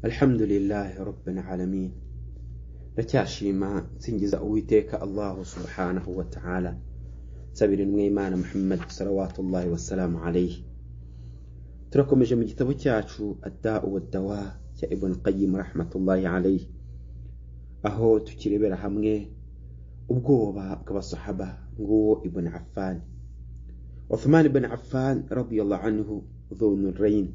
Alhamdulillahi Rabbil Alamin ndacyashima nsingiza uwiteka Allahu subhanahu wa ta'ala nsabira Imana Muhammad salawatullahi wasalamu alayhi turakomeje mu gitabo cyacu adda'u wad-dawa cya Ibn Qayyim rahmatullahi alayhi aho tukirebera hamwe ubwoba bw'abasahaba nguwo Ibn Affan Uthman ibn Affan radiyallahu anhu dhunurain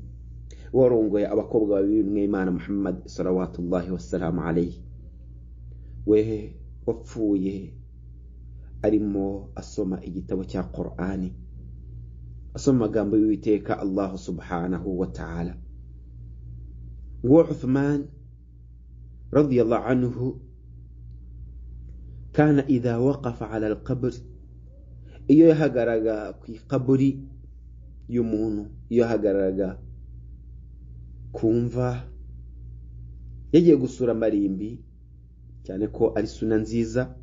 warongoye abakobwa babiri b'Imana Muhammad salawatullahi wasalamu alayhi we wapfuye arimo asoma igitabo cya Qur'ani asoma amagambo y'Uwiteka Allah subhanahu wa ta'ala nguwo Uthman radiyallahu anhu kana idha waqafa ala al-qabr iyo yahagaraga ku ikaburi y'umuntu iyo yahagaraga ku mva yagiye gusura amarimbi cyane ko ari suna nziza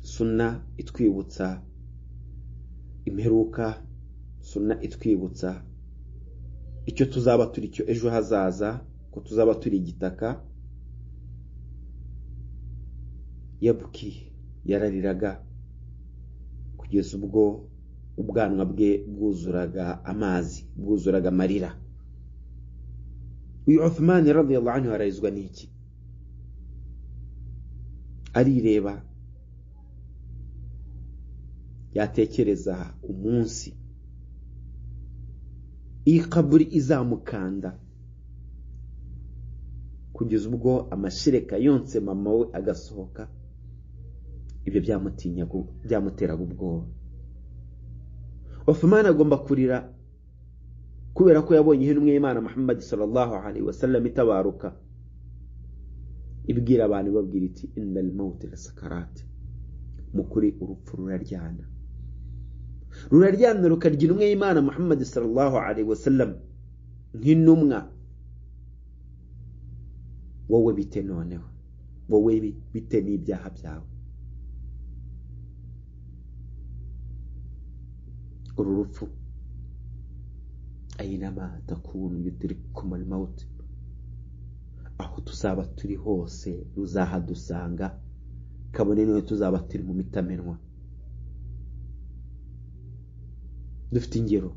suna itwibutsa imperuka suna itwibutsa icyo tuzaba turi cyo ejo hazaza ko tuzaba turi igitaka yabuki yarariraga kugeza ubwo ubwanwa bwe bwuzuraga amazi bwuzuraga amarira uyu Uthman radiyallahu anhu arayizwa n'iki arireba yatekereza umunsi iyi kaburi izamukanda kugeza ubwo amashireka yonse mama we agasohoka ibyo byamuteraga ubwoba Uthman agomba kurira kubera ko yabonye intumwe y'Imana Muhammad sallallahu alaihi wasallam itabaruka ibwira abantu ibabwira iti innal maut lasakarat mukuri urupfu ruraryana ruraryana rukarya intumwe y'Imana Muhammad sallallahu alaihi wasallam nk'intumwa wowe bite noneho wowe bite n'ibyaha byawe uru rupfu ayinama takunu yudirikum al-maut aho tuzaba turi hose ruzahadusanga kabone niyo tuzaba turi mu mitamenwa dufite ingero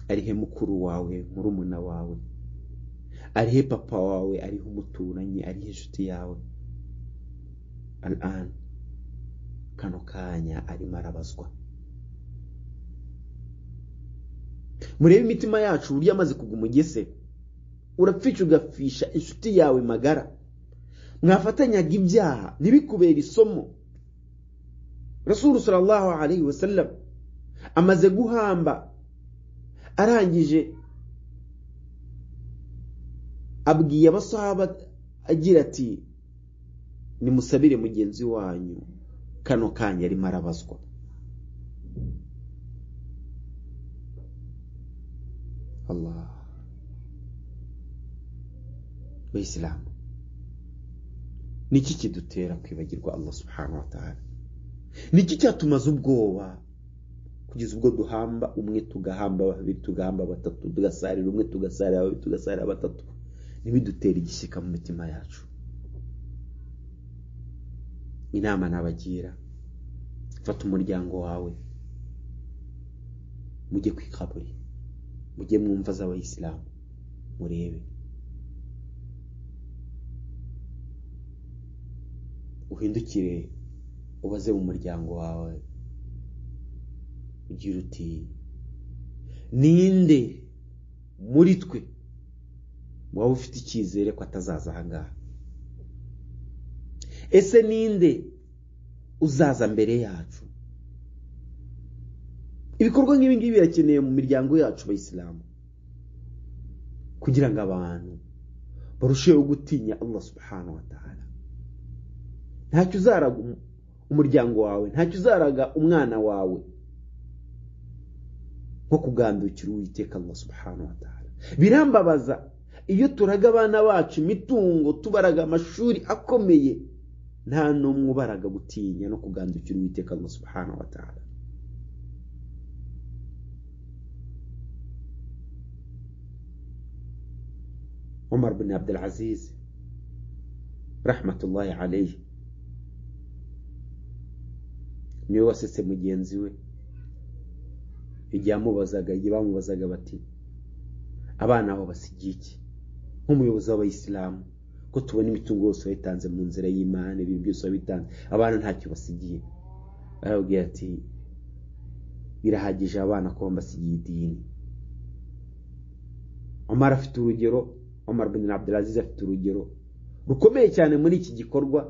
arihe mukuru wawe murumuna wawe arihe papa wawe arihe umuturanyi arihe inshuti yawe al'an kano kanya arimo arabazwa murebe imitima yacu uburyo amaze kugwa umugese urapfisha ugafisha inshuti yawe magara mwafatanyaga ibyaha ntibikubere isomo rasulu sallallahu alaihi wasallam amaze guhamba arangije abwiye abasahaba agira ati nimusabire mugenzi wanyu kano kanya arimo arabazwa Allah bayisilamu niki kidutera kwibagirwa Allah subhanahu wa ta'ala niki cyatumaza ubwoba kugeza ubwo duhamba umwe tugahamba babiri tugahamba batatu tugasarira umwe tugasarira babiri tugasarira batatu ntibidutera igishyika mu mitima yacu inama nabagira fata umuryango wawe mujye ku ikaburi mujye mu mva z'abayisilamu murebe uhindukire ubaze mu muryango wawe ugira uti ninde muri twe waba ufite icyizere ko atazaza ahangaha ese ninde uzaza mbere yacu ibikorwa nk'ibi ngibi birakeneye mu miryango yacu abayisilamu kugira ngo abantu barusheho gutinya Allah subhanahu wa ta'ala ntacyo uzaraga umuryango wawe ntacyo uzaraga umwana wawe nko kugandukira uwiteka Allah subhanahu wa ta'ala birambabaza iyo turaga abana bacu imitungo tubaraga amashuri akomeye nta n'umwe ubaraga gutinya no kugandukira uwiteka Allah subhanahu wa ta'ala umar bin abdulaziz rahmatullahi alayhi niwe wasetse mugenzi we igihe amubazaga igihe bamubazaga bati abana babo basigiye iki nk'umuyobozi w'abayisilamu ko tubona imitungo yose wayitanze mu nzira y'imana ibintu byose wabitanze abana ntacyo basigiye arababwira ati birahagije abana ko basigiye idini omar afite urugero omar bin abdulaziz afite urugero rukomeye cyane muri iki gikorwa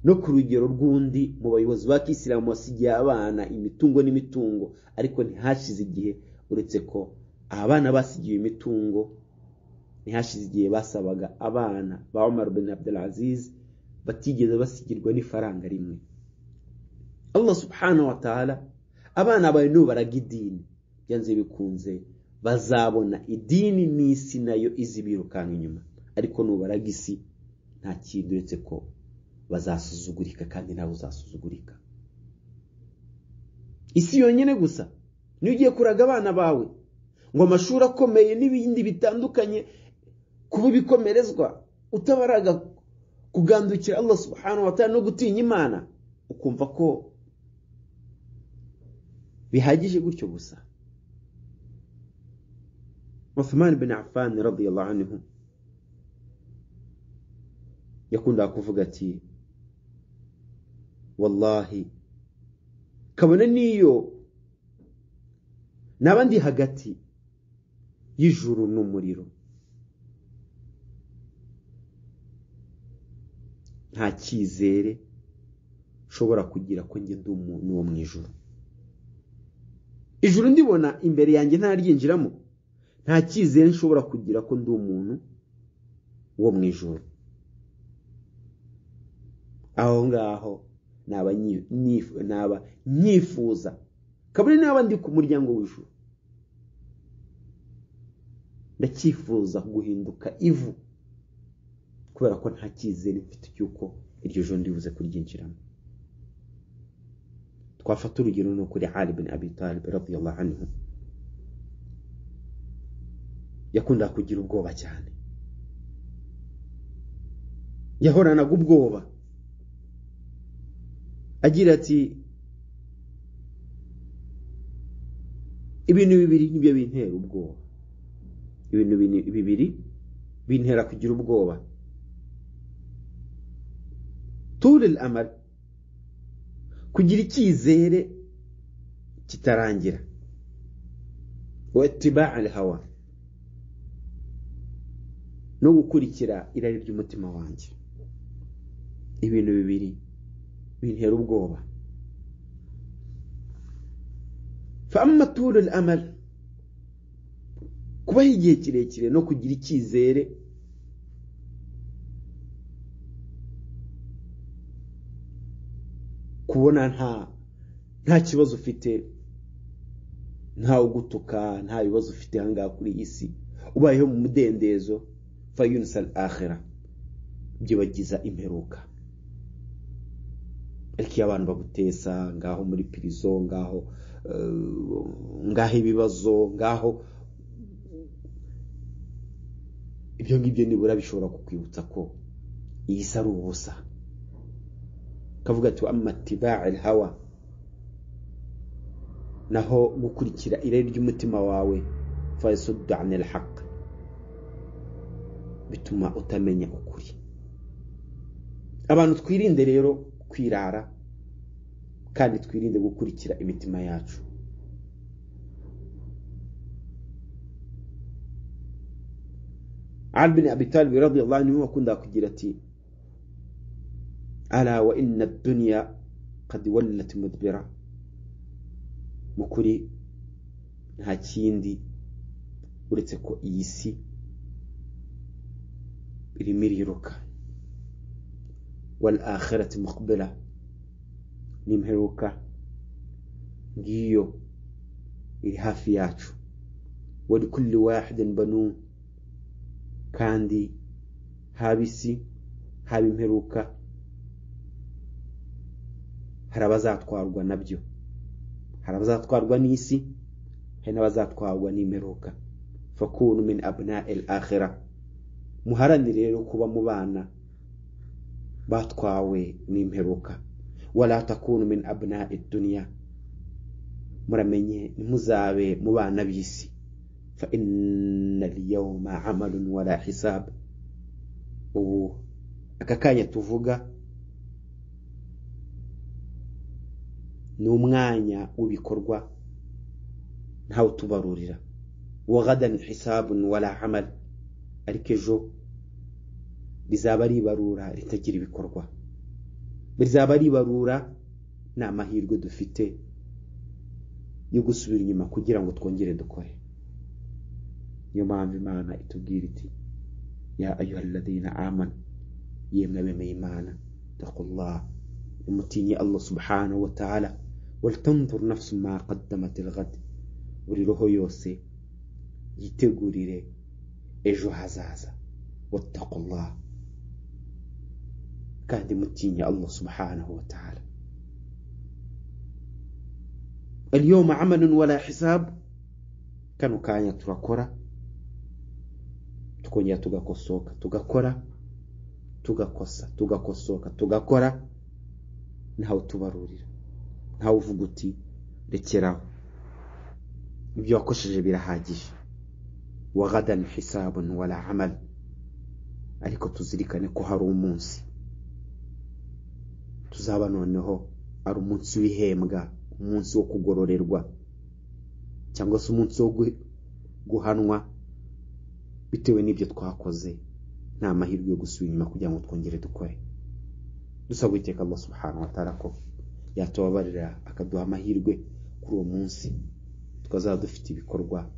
no ku rugero rw'undi mu bayobozi ba kisilamu basigiye abana imitungo n'imitungo ariko ntihashize igihe uretse ko abana basigiwe imitungo ntihashize igihe basabaga abana ba Omar bin Abdulaziz batigeze basigirwa n'ifaranga rimwe Allah subhanahu wa ta'ala abana bawe nubaraga idini byanze bikunze bazabona idini n'isi nayo izibirukanka inyuma ariko nubaraga isi nta kintu uretse ko bazasuzugurika kandi nawe uzasuzugurika isi yonyine gusa niyo ugiye kuraga abana bawe ngo amashuri akomeye n'ibindi bitandukanye kuba ibikomerezwa utabaraga kugandukira Allah subhanahu wa ta'ala no gutinya imana ukumva ko bihagije gutyo gusa Uthman bin Affan radiyallahu anhu yakundaga kuvuga ati wallahi kabone n'iyo naba ndi hagati y'ijuru n'umuriro nta cyizere nshobora kugira ko njye ndi umuntu wo mu ijuru ijuru ndibona imbere yanjye ntaryinjiramo nta cyizere nshobora kugira ko ndi umuntu wo mu ijuru aho ngaho naba nyifuza kabone naba ndi ku muryango w'ijuru ndacyifuza guhinduka ivu kubera ko nta cyizere mfite cy'uko iryo joro ndibuze kuryinjiramo twafata urugero no kuri Ali bin Abi Talib radiyallahu anhu yakundaga kugira ubwoba cyane yahoranaga ubwoba agira ati ibintu bibiri nibyo bintera ubwoba ibintu bibiri bintera kugira ubwoba turil amari kugira icyizere kitarangira wetiba al hawa no gukurikira irari ry'umutima wanjye ibintu bibiri bintera ubwoba fama turil amari kubaho igihe kirekire no kugira icyizere kubona nta nta kibazo ufite ntawe ugutuka nta bibazo ufite ahangaha kuri iyi si ubayeho mu mudendezo fayunisal ahera byibagiza imperuka ariko iyo abantu bagutesa ngaho muri pirizo ngaho ngaho ibibazo ngaho ibyo ngibyo nibura bishobora kukwibutsa ko iyi si ari ubusa kavuga ati amatiba'a hawa naho gukurikira irari ry'umutima wawe fayasuddu anil haq bituma utamenya ukuri abantu twirinde rero kwirara kandi twirinde gukurikira imitima yacu Ali bin Abi Talib radiyallahu anhu akunda kugira ati ala wa inna ad-dunya qad wallat mudbira mukuri nta kindi uretse ko iyi si irimo iriruka wal akhirati muqbila n'imperuka ngiyo iri hafi yacu wa likulli wahidin banun kandi haba isi haba imperuka hari abazatwarwa nabyo hari abazatwarwa n'isi hari n'abazatwarwa n'imperuka fakunu min abna el akhira muharanire rero kuba mu bana batwawe n'imperuka wala takunu min abna idunya muramenye ntimuzabe mu bana b'isi fa inna al-yawma amalun wala hisab ubu aka kanya tuvuga ni umwanya w'ibikorwa ntawe utubarurira wa gadan hisabun wala amal ariko ejo rizaba ari ibarura ritagira ibikorwa rizaba ari ibarura ni amahirwe dufite yo gusubira inyuma kugira ngo twongere dukore niyo mpamvu imana itubwira iti ya ayuhaladina amana yemwe abemeye imana takullah umutinye allah subhanahu wa ta'ala walitanzura nafsu ma qaddamat ilghad buri roho yose yitegurire ejo hazaza wattakullah kandi mutinye allah subhanahu wa ta'ala اليوم عمل ولا حساب كانوا كانيا turakora tukongera tugakosoka tugakora tugakosa tugakosoka tugakora ntawe utubarurira ntawe uvuga uti rekeraho ibyo wakoresheje birahagije wagadan hisabun wala amal ariko tuzirikane ko hari umunsi tuzaba noneho ari umunsi w'ihembwa umunsi wo kugororerwa cyangwa se umunsi wo guhanwa bitewe n'ibyo twakoze nta mahirwe yo gusubira inyuma kugira ngo twongere dukore dusaba iteka Allah subhanahu wa ta'ala ko yatubabarira akaduha amahirwe kuri uwo munsi tukazaba dufite ibikorwa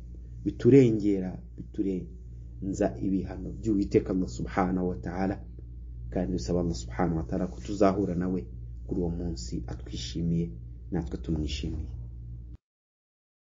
biturengera biturenza ibihano by'uwiteka Allah subhanahu wa ta'ala kandi dusaba Allah subhanahu wa ta'ala ko tuzahura nawe kuri uwo munsi atwishimiye natwe tumwishimiye